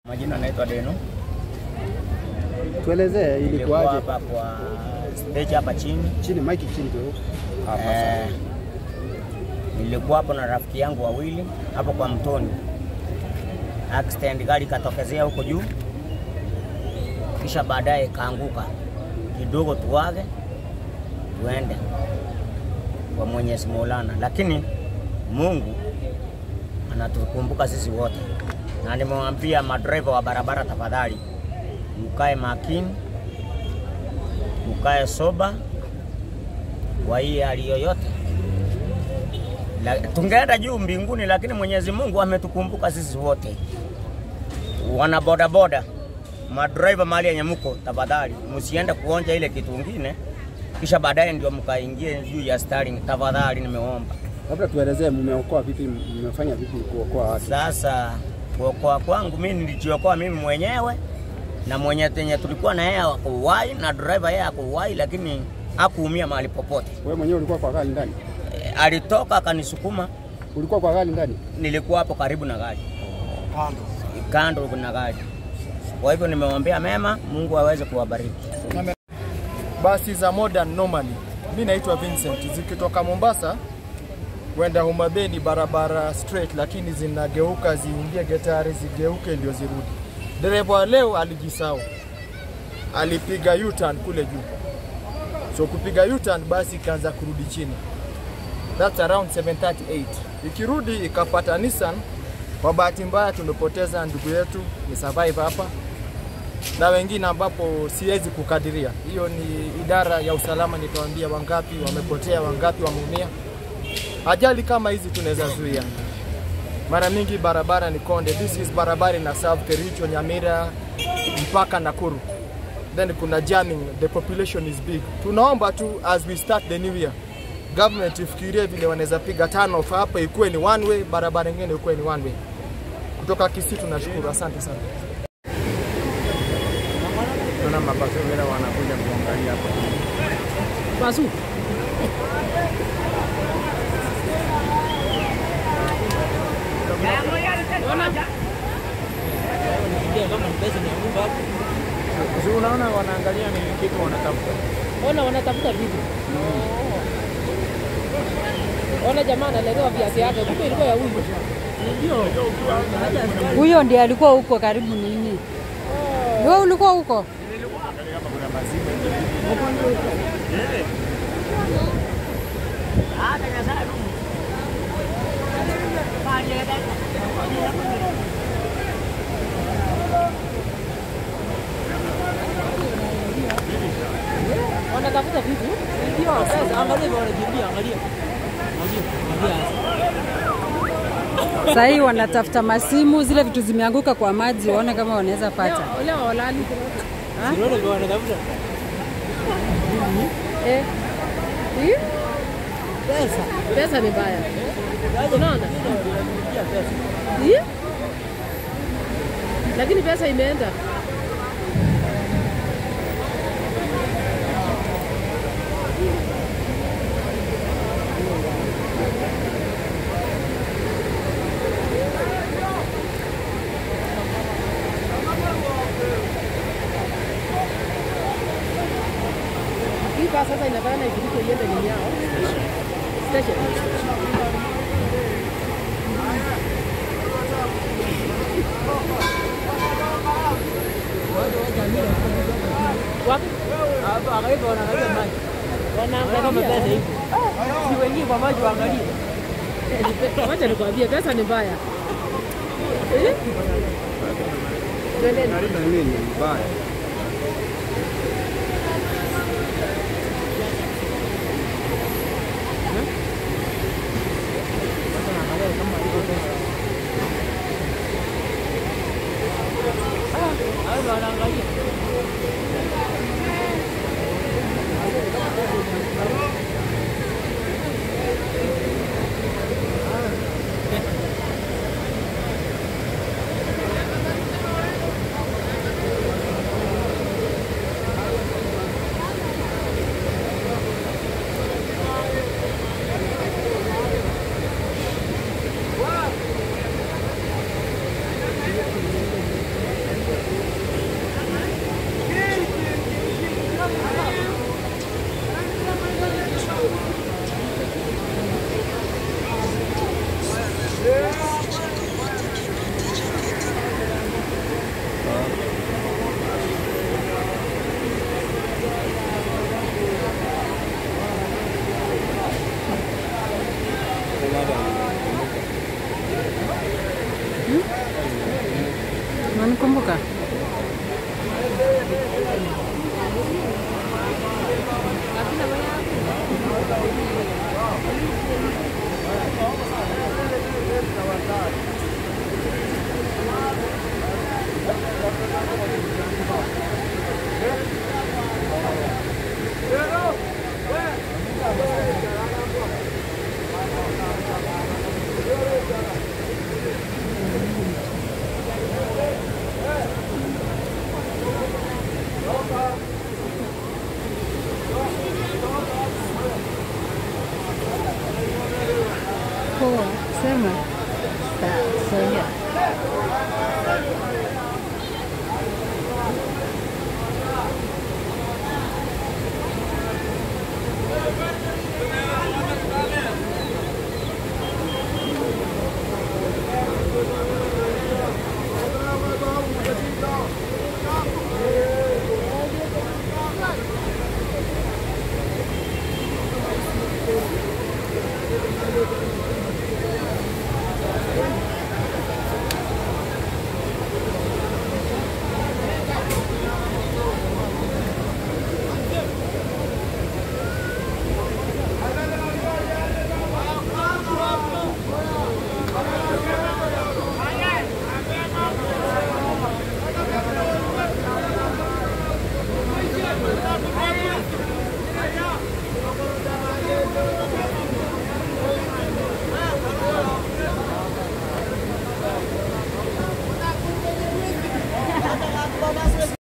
Majina naitwa Deno. Tuelezee Nilikuwa ilikuwaje? hapa kwa stage hapa chini. Chini mike chini tu. Hapa Eh, sasa. nilikuwa hapo na rafiki yangu wawili hapo kwa mtoni. Accident gari ikatokezea huko juu, kisha baadaye kaanguka kidogo, tuwage tuende kwa Mwenyezi Maulana, lakini Mungu anatukumbuka sisi wote, na nimewambia madereva wa barabara, tafadhali mkae makini, mkae soba kwa hii hali yoyote. La- Tungeenda juu mbinguni, lakini Mwenyezi Mungu ametukumbuka sisi wote. Wana bodaboda, madriver mahali yenye mko, tafadhali msiende kuonja ile kitu ingine, kisha baadaye ndio mkaingie juu ya steering. Tafadhali nimeomba. Labda tuelezee mmeokoa vipi, mmefanya vipi kuokoa watu? Sasa kuokoa kwangu mimi nilijiokoa mimi mwenyewe na mwenye tenye tulikuwa na yeye hakuwahi na driver yeye hakuwahi, lakini hakuumia mahali popote. Wewe mwenyewe ulikuwa kwa gari ndani? E, alitoka akanisukuma, Ulikuwa kwa gari ndani? nilikuwa hapo karibu na gari kando na gari. Kwa hivyo nimewaambia mema, Mungu aweze kuwabariki. basi za modern normally. Mi naitwa Vincent, zikitoka Mombasa kwenda Homa Bay ni barabara straight, lakini zinageuka ziingie Getari, zigeuke ndio zirudi. Dereva wa leo alijisahau, alipiga U-turn kule juu, so kupiga U-turn basi ikaanza kurudi chini, that's around 738 ikirudi ikapata Nissan. Kwa bahati mbaya tumepoteza ndugu yetu, ni survive hapa na wengine ambapo siwezi kukadiria. Hiyo ni idara ya usalama, nitawaambia wangapi wamepotea, wangapi wameumia. Ajali kama hizi tunaweza zuia. Mara mingi barabara ni konde, this is barabara ina serve Kericho, Nyamira mpaka Nakuru, then kuna jamming, the population is big. Tunaomba tu as we start the new year government ifikirie vile wanaweza piga turn off hapa, ikuwe ni one way, barabara nyingine ikuwe ni one way. Kutoka Kisii tunashukuru, asante sana. Naona mapasovera wanakuja kuangalia hapa. Basu. Si unaona wanaangalia ni kitu wanatafuta. Ona wanatafuta vitu. Ona jamaa analetewa viazi yake, kumbe ilikuwa ya huyu. Huyo ndiye alikuwa huko karibu nini? Wewe ulikuwa huko? Wanatafuta vitu. Ndio, sasa angalia vile wanakimbia, angalia. Angalia. Angalia. Sasa hii wanatafuta masimu, zile vitu zimeanguka kwa maji, waone kama wanaweza pata. Leo leo walali. Unaona vile wanatafuta? Eh. Hii? Pesa. Pesa ni mbaya. Unaona? Hii? Lakini pesa imeenda. Hii basi sasa inafanya ifiriko iende nini yao? Station. Wapi? Hapa angalia wanaangalia maji. Wanaangalia kama pesa ipo. Si wengine kwa maji waangalie. Wacha nikwambie pesa ni mbaya. Eh? Twendeni. Nalinda nini mbaya? Unanikumbuka?